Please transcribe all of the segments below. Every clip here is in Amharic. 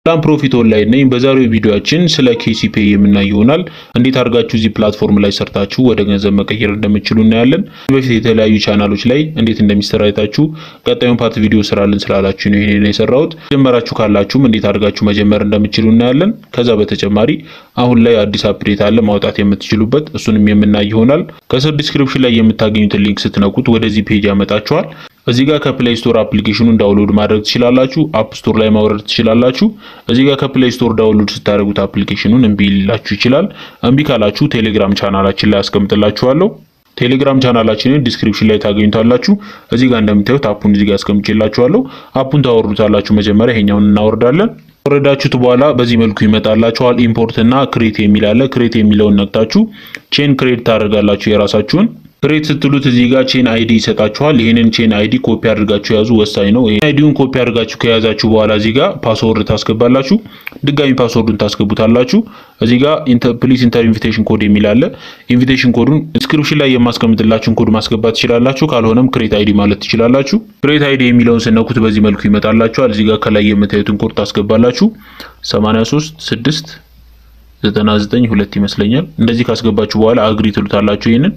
ሰላም ፕሮፊት ኦንላይን ነኝ። በዛሬው ቪዲዮአችን ስለ ኬሲፔ የምናይ ይሆናል። እንዴት አድርጋችሁ እዚህ ፕላትፎርም ላይ ሰርታችሁ ወደ ገንዘብ መቀየር እንደምትችሉ እናያለን። በፊት የተለያዩ ቻናሎች ላይ እንዴት እንደሚሰራ አይታችሁ ቀጣዩን ፓርት ቪዲዮ ስራልን ስላላችሁ ነው ይሄን የሰራሁት። ጀመራችሁ ካላችሁም እንዴት አድርጋችሁ መጀመር እንደምትችሉ እናያለን። ከዛ በተጨማሪ አሁን ላይ አዲስ አፕዴት አለ ማውጣት የምትችሉበት እሱንም የምናይ ይሆናል። ከስር ዲስክሪፕሽን ላይ የምታገኙትን ሊንክ ስትነኩት ወደዚህ ፔጅ ያመጣችኋል። እዚህ ጋር ከፕሌይ ስቶር አፕሊኬሽኑን ዳውንሎድ ማድረግ ትችላላችሁ። አፕ ስቶር ላይ ማውረድ ትችላላችሁ። እዚህ ጋር ከፕሌይ ስቶር ዳውንሎድ ስታደርጉት አፕሊኬሽኑን እምቢ ሊላችሁ ይችላል። እምቢ ካላችሁ ቴሌግራም ቻናላችን ላይ አስቀምጥላችኋለሁ። ቴሌግራም ቻናላችንን ዲስክሪፕሽን ላይ ታገኙታላችሁ። እዚህ ጋር እንደምታዩት አፑን እዚህ ጋር አስቀምጬላችኋለሁ። አፑን ታወርዱታላችሁ። መጀመሪያ ይሄኛውን እናወርዳለን። ወረዳችሁት በኋላ በዚህ መልኩ ይመጣላችኋል። ኢምፖርት እና ክሬት የሚል አለ። ክሬት የሚለውን ነክታችሁ ቼን ክሬት ታደርጋላችሁ የራሳችሁን ክሬት ስትሉት እዚህ ጋር ቼን አይዲ ይሰጣችኋል። ይህንን ቼን አይዲ ኮፒ አድርጋችሁ ያዙ፣ ወሳኝ ነው። አይዲውን ኮፒ አድርጋችሁ ከያዛችሁ በኋላ እዚህ ጋር ፓስወርድ ታስገባላችሁ። ድጋሚ ፓስወርዱን ታስገቡታላችሁ። እዚህ ጋር ፕሊስ ኢንተር ኢንቪቴሽን ኮድ የሚል አለ። ኢንቪቴሽን ኮዱን ዲስክሪፕሽን ላይ የማስቀምጥላችሁን ኮድ ማስገባት ትችላላችሁ። ካልሆነም ክሬት አይዲ ማለት ትችላላችሁ። ክሬት አይዲ የሚለውን ስነኩት በዚህ መልኩ ይመጣላችኋል። እዚህ ጋር ከላይ የምታዩትን ኮድ ታስገባላችሁ። 83 6 99 ሁለት ይመስለኛል። እንደዚህ ካስገባችሁ በኋላ አግሪ ትሉታላችሁ ይሄንን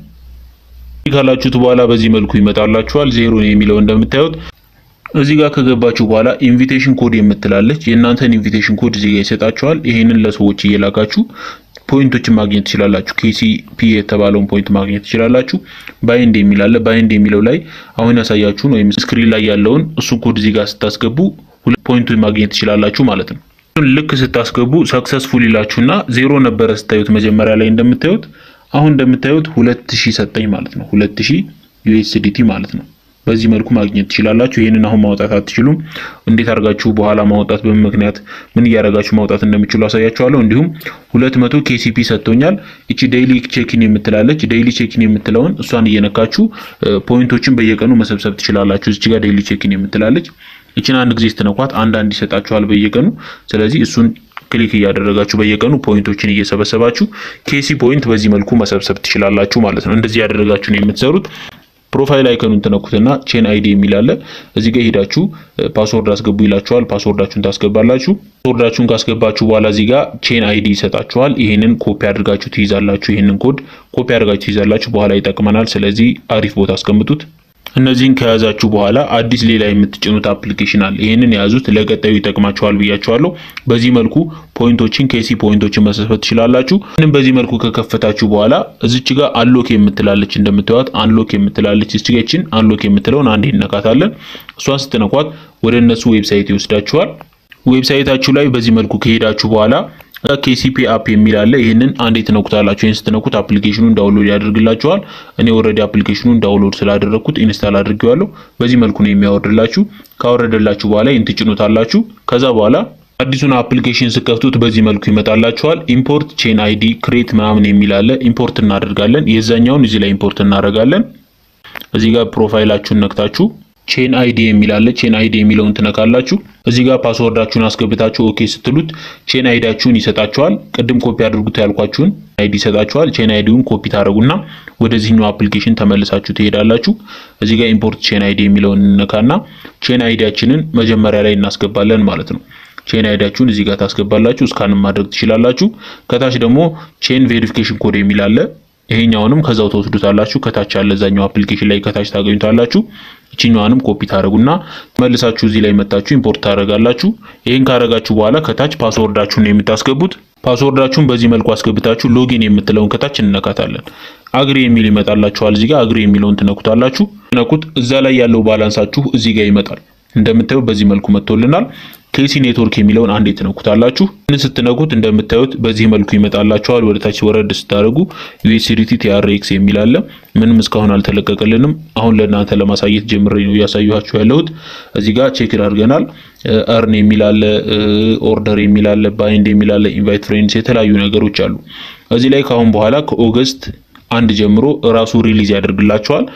ካላችሁት በኋላ በዚህ መልኩ ይመጣላችኋል። ዜሮ ነው የሚለው እንደምታዩት እዚህ ጋር ከገባችሁ በኋላ ኢንቪቴሽን ኮድ የምትላለች የእናንተን ኢንቪቴሽን ኮድ እዚህ ጋር ይሰጣችኋል። ይሄንን ለሰዎች እየላካችሁ ፖይንቶችን ማግኘት ትችላላችሁ። ኬሲፒ የተባለውን ፖይንት ማግኘት ትችላላችሁ። ባይንድ የሚል አለ። ባይንድ የሚለው ላይ አሁን ያሳያችሁን ወይም ስክሪን ላይ ያለውን እሱን ኮድ እዚህ ጋር ስታስገቡ ሁለት ፖይንቶች ማግኘት ትችላላችሁ ማለት ነው። ልክ ስታስገቡ ሰክሰስፉል ይላችሁና ዜሮ ነበረ ስታዩት መጀመሪያ ላይ እንደምታዩት አሁን እንደምታዩት 2000 ሰጠኝ ማለት ነው። 2000 ዩኤስዲቲ ማለት ነው። በዚህ መልኩ ማግኘት ትችላላችሁ። ይህንን አሁን ማውጣት አትችሉም። እንዴት አድርጋችሁ በኋላ ማውጣት በምን ምክንያት ምን እያደረጋችሁ ማውጣት እንደሚችሉ አሳያችኋለሁ። እንዲሁም 200 ኬሲፒ ሰጥቶኛል። እቺ ዴይሊ ቼኪን የምትላለች ዴይሊ ቼኪን የምትለውን እሷን እየነካችሁ ፖይንቶችን በየቀኑ መሰብሰብ ትችላላችሁ። እዚህ ጋር ዴይሊ ቼኪን የምትላለች እችን አንድ ጊዜ ስትነኳት አንዳንድ ይሰጣችኋል በየቀኑ ስለዚህ እሱን ክሊክ እያደረጋችሁ በየቀኑ ፖይንቶችን እየሰበሰባችሁ ኬሲ ፖይንት በዚህ መልኩ መሰብሰብ ትችላላችሁ ማለት ነው። እንደዚህ ያደረጋችሁ ነው የምትሰሩት። ፕሮፋይል አይከኑን ትነኩትና ቼን አይዲ የሚል አለ። እዚህ ጋር ሄዳችሁ ፓስወርድ አስገቡ ይላችኋል። ፓስወርዳችሁን ታስገባላችሁ። ፓስወርዳችሁን ካስገባችሁ በኋላ እዚህ ጋር ቼን አይዲ ይሰጣችኋል። ይሄንን ኮፒ አድርጋችሁ ትይዛላችሁ። ይሄንን ኮድ ኮፒ አድርጋችሁ ትይዛላችሁ። በኋላ ይጠቅመናል። ስለዚህ አሪፍ ቦታ አስቀምጡት። እነዚህን ከያዛችሁ በኋላ አዲስ ሌላ የምትጭኑት አፕሊኬሽን አለ። ይህንን የያዙት ለቀጣዩ ይጠቅማችኋል ብያችኋለሁ። በዚህ መልኩ ፖይንቶችን ኬሲ ፖይንቶችን መሰብሰብ ትችላላችሁ። ምንም በዚህ መልኩ ከከፈታችሁ በኋላ እዚች ጋር አንሎክ የምትላለች እንደምታዩት አንሎክ የምትላለች እስችገችን አንሎክ የምትለውን አንዴ እነካታለን። እሷን ስትነኳት ወደ እነሱ ዌብሳይት ይወስዳችኋል። ዌብሳይታችሁ ላይ በዚህ መልኩ ከሄዳችሁ በኋላ ኬሲፒ አፕ የሚል አለ። ይህንን አንዴ ትነኩታላችሁ። ይህን ስትነኩት አፕሊኬሽኑን ዳውንሎድ ያደርግላችኋል። እኔ ኦልሬዲ አፕሊኬሽኑን ዳውንሎድ ስላደረግኩት ኢንስታል አድርጌዋለሁ። በዚህ መልኩ ነው የሚያወርድላችሁ። ካወረደላችሁ በኋላ ይህን ትጭኑታላችሁ። ከዛ በኋላ አዲሱን አፕሊኬሽን ስከፍቱት በዚህ መልኩ ይመጣላችኋል። ኢምፖርት ቼን አይዲ ክሬት ምናምን የሚል አለ። ኢምፖርት እናደርጋለን። የዛኛውን እዚህ ላይ ኢምፖርት እናደርጋለን። እዚህ ጋር ፕሮፋይላችሁን ነክታችሁ ቼን አይዲ የሚል አለ። ቼን አይዲ የሚለውን ትነካላችሁ። እዚህ ጋር ፓስወርዳችሁን አስገብታችሁ ኦኬ ስትሉት ቼን አይዲያችሁን ይሰጣችኋል። ቅድም ኮፒ አድርጉት ያልኳችሁን አይዲ ይሰጣችኋል። ቼን አይዲውን ኮፒ ታደርጉና ወደዚህኛው አፕሊኬሽን ተመልሳችሁ ትሄዳላችሁ። እዚህ ጋር ኢምፖርት ቼን አይዲ የሚለውን እንነካና ቼን አይዲያችንን መጀመሪያ ላይ እናስገባለን ማለት ነው። ቼን አይዲያችሁን እዚህ ጋር ታስገባላችሁ። እስካንም ማድረግ ትችላላችሁ። ከታች ደግሞ ቼን ቬሪፊኬሽን ኮድ የሚል አለ። ይሄኛውንም ከዛው ተወስዱታላችሁ። ከታች ያለ እዛኛው አፕሊኬሽን ላይ ከታች ታገኙታላችሁ። እቺኛዋንም ኮፒ ታደርጉና መልሳችሁ እዚህ ላይ መጣችሁ ኢምፖርት ታደርጋላችሁ። ይሄን ካደረጋችሁ በኋላ ከታች ፓስወርዳችሁን ነው የምታስገቡት። ፓስወርዳችሁን በዚህ መልኩ አስገብታችሁ ሎጊን የምትለውን ከታች እንነካታለን። አግሪ የሚል ይመጣላችኋል። እዚህ ጋር አግሪ የሚለውን ትነኩታላችሁ። ትነኩት እዛ ላይ ያለው ባላንሳችሁ እዚህ ጋር ይመጣል። እንደምታዩ በዚህ መልኩ መጥቶልናል። ኬሲ ኔትወርክ የሚለውን አንዴ ትነኩታላችሁ። ይህን ስትነኩት እንደምታዩት በዚህ መልኩ ይመጣላችኋል። ወደ ታች ወረድ ስታደርጉ ዩኤስዲቲ ቲአርኤክስ የሚል አለ። ምንም እስካሁን አልተለቀቀልንም። አሁን ለእናንተ ለማሳየት ጀምሬ ነው እያሳየኋችሁ ያለሁት። እዚህ ጋር ቼክ አድርገናል። እርን የሚል አለ፣ ኦርደር የሚል አለ፣ ባይንድ የሚል አለ፣ ኢንቫይት ፍሬንድስ የተለያዩ ነገሮች አሉ። እዚህ ላይ ከአሁን በኋላ ከኦገስት አንድ ጀምሮ ራሱ ሪሊዝ ያደርግላቸዋል።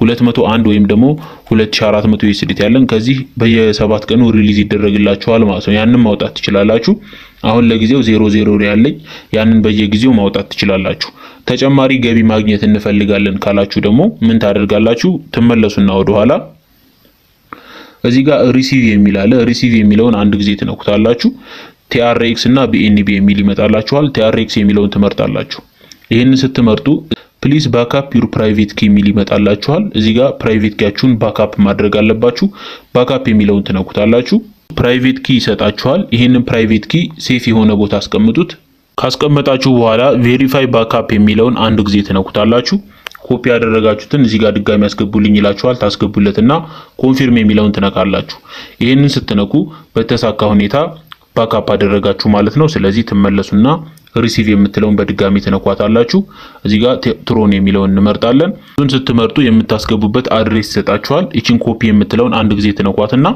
201 ወይም ደግሞ 2400 ዩኤስዲቲ ያለን ከዚህ በየሰባት ቀኑ ሪሊዝ ይደረግላቸዋል ማለት ነው። ያንን ማውጣት ትችላላችሁ። አሁን ለጊዜው ዜሮ ዜሮ ያለኝ ያንን በየጊዜው ማውጣት ትችላላችሁ። ተጨማሪ ገቢ ማግኘት እንፈልጋለን ካላችሁ ደግሞ ምን ታደርጋላችሁ? ትመለሱና ወደኋላ እዚህ ጋር ሪሲቭ የሚል አለ። ሪሲቭ የሚለውን አንድ ጊዜ ትነኩታላችሁ። ቲአርኤክስ እና ቢኤንቢ የሚል ይመጣላችኋል። ቲአርኤክስ የሚለውን ትመርጣላችሁ። ይህንን ስትመርጡ ፕሊዝ ባካፕ ዩር ፕራይቬት ኪ የሚል ይመጣላችኋል። እዚህ ጋር ፕራይቬት ኪያችሁን ባካፕ ማድረግ አለባችሁ። ባካፕ የሚለውን ትነኩታላችሁ። ፕራይቬት ኪ ይሰጣችኋል። ይህንን ፕራይቬት ኪ ሴፍ የሆነ ቦታ አስቀምጡት። ካስቀመጣችሁ በኋላ ቬሪፋይ ባካፕ የሚለውን አንድ ጊዜ ትነኩታላችሁ። ኮፒ ያደረጋችሁትን እዚህ ጋር ድጋሚ ያስገቡልኝ ይላችኋል። ታስገቡለትና ኮንፊርም የሚለውን ትነካላችሁ። ይህንን ስትነኩ በተሳካ ሁኔታ ባካፕ አደረጋችሁ ማለት ነው። ስለዚህ ትመለሱና ሪሲቭ የምትለውን በድጋሚ ትነኳታላችሁ። እዚህ ጋር ትሮን የሚለውን እንመርጣለን። እሱን ስትመርጡ የምታስገቡበት አድሬስ ይሰጣችኋል። ይችን ኮፒ የምትለውን አንድ ጊዜ ትነኳትና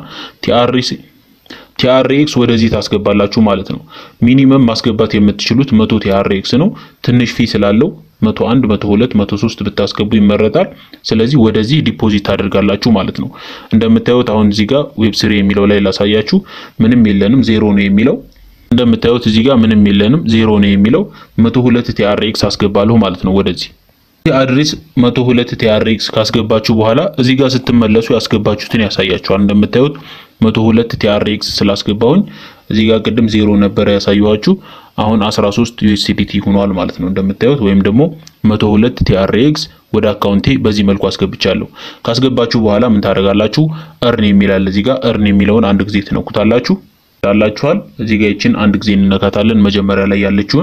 ቲአርኤክስ ወደዚህ ታስገባላችሁ ማለት ነው። ሚኒመም ማስገባት የምትችሉት መቶ ቲአርኤክስ ነው። ትንሽ ፊ ስላለው መቶ አንድ መቶ ሁለት መቶ ሶስት ብታስገቡ ይመረጣል። ስለዚህ ወደዚህ ዲፖዚት ታደርጋላችሁ ማለት ነው። እንደምታዩት አሁን እዚህ ጋር ዌብ ስሪ የሚለው ላይ ላሳያችሁ። ምንም የለንም ዜሮ ነው የሚለው እንደምታዩት እዚህ ጋር ምንም የለንም ዜሮ ነው የሚለው መቶ ሁለት ቲአርኤክስ አስገባለሁ ማለት ነው ወደዚህ አድሬስ መቶ ሁለት ቲአርኤክስ ካስገባችሁ በኋላ እዚህ ጋር ስትመለሱ ያስገባችሁትን ያሳያችኋል። እንደምታዩት መቶ ሁለት ቲአርኤክስ ስላስገባሁኝ እዚህ ጋር ቅድም ዜሮ ነበረ ያሳየኋችሁ አሁን 13 ዩኤስዲቲ ሆኗል ማለት ነው እንደምታዩት ወይም ደግሞ መቶ ሁለት ቲአርኤክስ ወደ አካውንቴ በዚህ መልኩ አስገብቻለሁ። ካስገባችሁ በኋላ ምን ታደርጋላችሁ? እርን የሚላል እዚህ ጋር እርን የሚለውን አንድ ጊዜ ትነኩታላችሁ ላላችኋል እዚህ ጋር ይችን አንድ ጊዜ እንነካታለን። መጀመሪያ ላይ ያለችውን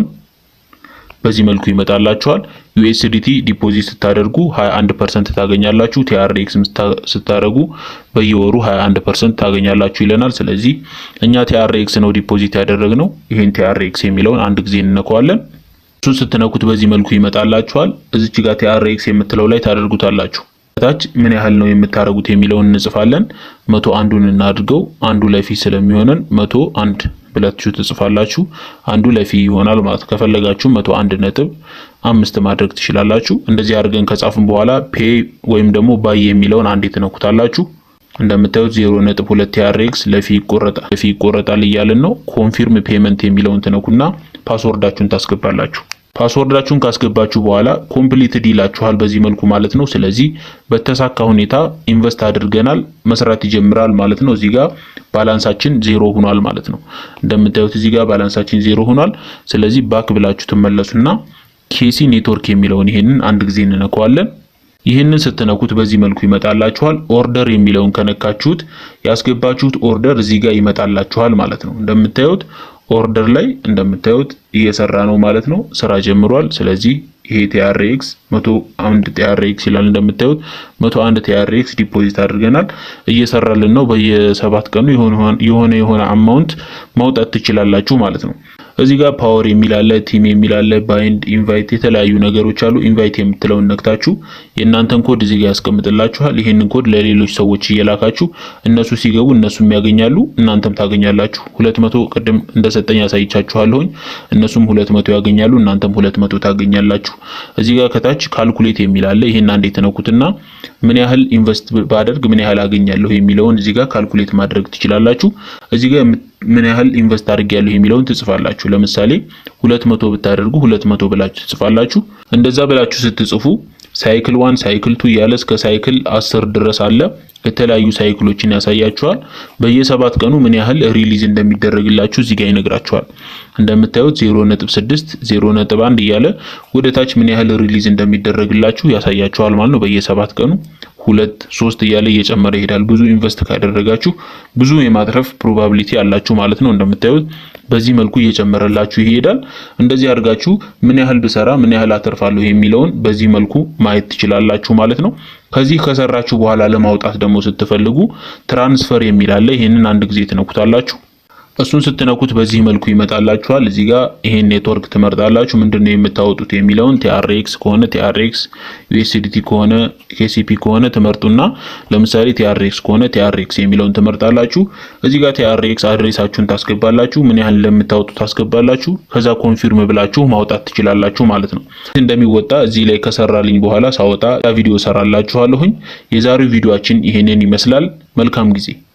በዚህ መልኩ ይመጣላችኋል። ዩኤስዲቲ ዲፖዚት ስታደርጉ 21% ታገኛላችሁ። ቲአርኤክስ ስታደርጉ በየወሩ 21% ታገኛላችሁ ይለናል። ስለዚህ እኛ ቲአርኤክስ ነው ዲፖዚት ያደረግነው። ይሄን ቲአርኤክስ የሚለውን አንድ ጊዜ እንነካዋለን። እሱን ስትነኩት በዚህ መልኩ ይመጣላችኋል። እዚች ጋር ቲአርኤክስ የምትለው ላይ ታደርጉታላችሁ። ታች ምን ያህል ነው የምታደርጉት የሚለውን እንጽፋለን። መቶ አንዱን እናድርገው። አንዱ ለፊ ስለሚሆነን መቶ አንድ ብላችሁ ትጽፋላችሁ። አንዱ ለፊ ይሆናል ማለት ከፈለጋችሁ መቶ አንድ ነጥብ አምስት ማድረግ ትችላላችሁ። እንደዚህ አድርገን ከጻፍን በኋላ ፔ ወይም ደግሞ ባይ የሚለውን አንዴ ትነኩታላችሁ። እንደምታዩት ዜሮ ነጥብ ሁለት ቲአርኤክስ ለፊ ይቆረጣል ለፊ ይቆረጣል እያልን ነው። ኮንፊርም ፔመንት የሚለውን ትነኩና ፓስወርዳችሁን ታስገባላችሁ። ፓስወርዳችሁን ካስገባችሁ በኋላ ኮምፕሊትድ ይላችኋል በዚህ መልኩ ማለት ነው። ስለዚህ በተሳካ ሁኔታ ኢንቨስት አድርገናል መስራት ይጀምራል ማለት ነው። እዚህ ጋር ባላንሳችን ዜሮ ሆኗል ማለት ነው። እንደምታዩት እዚህ ጋር ባላንሳችን ዜሮ ሆኗል። ስለዚህ ባክ ብላችሁ ትመለሱና ኬሲ ኔትወርክ የሚለውን ይሄንን አንድ ጊዜ እንነካዋለን። ይህንን ስትነኩት በዚህ መልኩ ይመጣላችኋል። ኦርደር የሚለውን ከነካችሁት ያስገባችሁት ኦርደር እዚህ ጋር ይመጣላችኋል ማለት ነው። እንደምታዩት ኦርደር ላይ እንደምታዩት እየሰራ ነው ማለት ነው። ስራ ጀምሯል። ስለዚህ ይሄ ቲአርኤክስ መቶ አንድ ቲአርኤክስ ይላል እንደምታዩት መቶ አንድ ቲአርኤክስ ዲፖዚት አድርገናል። እየሰራልን ነው። በየሰባት ቀኑ የሆነ የሆነ አማውንት ማውጣት ትችላላችሁ ማለት ነው። እዚህ ጋር ፓወር የሚል አለ፣ ቲም የሚል አለ፣ ባይንድ፣ ኢንቫይት የተለያዩ ነገሮች አሉ። ኢንቫይት የምትለውን ነክታችሁ የእናንተን ኮድ እዚህ ጋር ያስቀምጥላችኋል። ይሄንን ኮድ ለሌሎች ሰዎች እየላካችሁ እነሱ ሲገቡ እነሱም ያገኛሉ፣ እናንተም ታገኛላችሁ። ሁለት መቶ ቅድም እንደሰጠኝ ያሳይቻችኋለሁኝ። እነሱም ሁለት መቶ ያገኛሉ፣ እናንተም ሁለት መቶ ታገኛላችሁ። እዚህ ጋር ከታች ካልኩሌት የሚል አለ። ይሄን አንዴ ተነኩትና ምን ያህል ኢንቨስት ባደርግ ምን ያህል አገኛለሁ የሚለውን እዚህ ጋር ካልኩሌት ማድረግ ትችላላችሁ። እዚህ ጋር ምን ያህል ኢንቨስት አድርጌያለሁ የሚለውን ትጽፋላችሁ። ለምሳሌ ሁለት መቶ ብታደርጉ ሁለት መቶ ብላችሁ ትጽፋላችሁ። እንደዛ ብላችሁ ስትጽፉ ሳይክል ዋን ሳይክል ቱ እያለ እስከ ሳይክል አስር ድረስ አለ። የተለያዩ ሳይክሎችን ያሳያችኋል። በየሰባት ቀኑ ምን ያህል ሪሊዝ እንደሚደረግላችሁ እዚህ ጋር ይነግራችኋል። እንደምታዩት 0.6 0.1 እያለ ወደ ታች ምን ያህል ሪሊዝ እንደሚደረግላችሁ ያሳያችኋል ማለት ነው። በየሰባት ቀኑ ሁለት ሶስት እያለ እየጨመረ ይሄዳል። ብዙ ኢንቨስት ካደረጋችሁ ብዙ የማትረፍ ፕሮባቢሊቲ አላችሁ ማለት ነው። እንደምታዩት በዚህ መልኩ እየጨመረላችሁ ይሄዳል። እንደዚህ አድርጋችሁ ምን ያህል ብሰራ ምን ያህል አተርፋለሁ የሚለውን በዚህ መልኩ ማየት ትችላላችሁ ማለት ነው። ከዚህ ከሰራችሁ በኋላ ለማውጣት ደግሞ ስትፈልጉ ትራንስፈር የሚል አለ። ይህንን አንድ ጊዜ ትነኩታላችሁ። እሱን ስትነኩት በዚህ መልኩ ይመጣላችኋል። እዚህ ጋር ይሄን ኔትወርክ ትመርጣላችሁ። ምንድነው የምታወጡት የሚለውን ቲአርኤክስ ከሆነ ቲአርኤክስ፣ ዩኤስዲቲ ከሆነ ኬሲፒ ከሆነ ትመርጡና ለምሳሌ ቲአርኤክስ ከሆነ ቲአርኤክስ የሚለውን ትመርጣላችሁ። እዚህ ጋር ቲአርኤክስ አድሬሳችሁን ታስገባላችሁ። ምን ያህል እንደምታወጡ ታስገባላችሁ። ከዛ ኮንፊርም ብላችሁ ማውጣት ትችላላችሁ ማለት ነው። እንደሚወጣ እዚህ ላይ ከሰራልኝ በኋላ ሳወጣ ቪዲዮ ሰራላችኋለሁኝ። የዛሬው ቪዲዮአችን ይሄንን ይመስላል። መልካም ጊዜ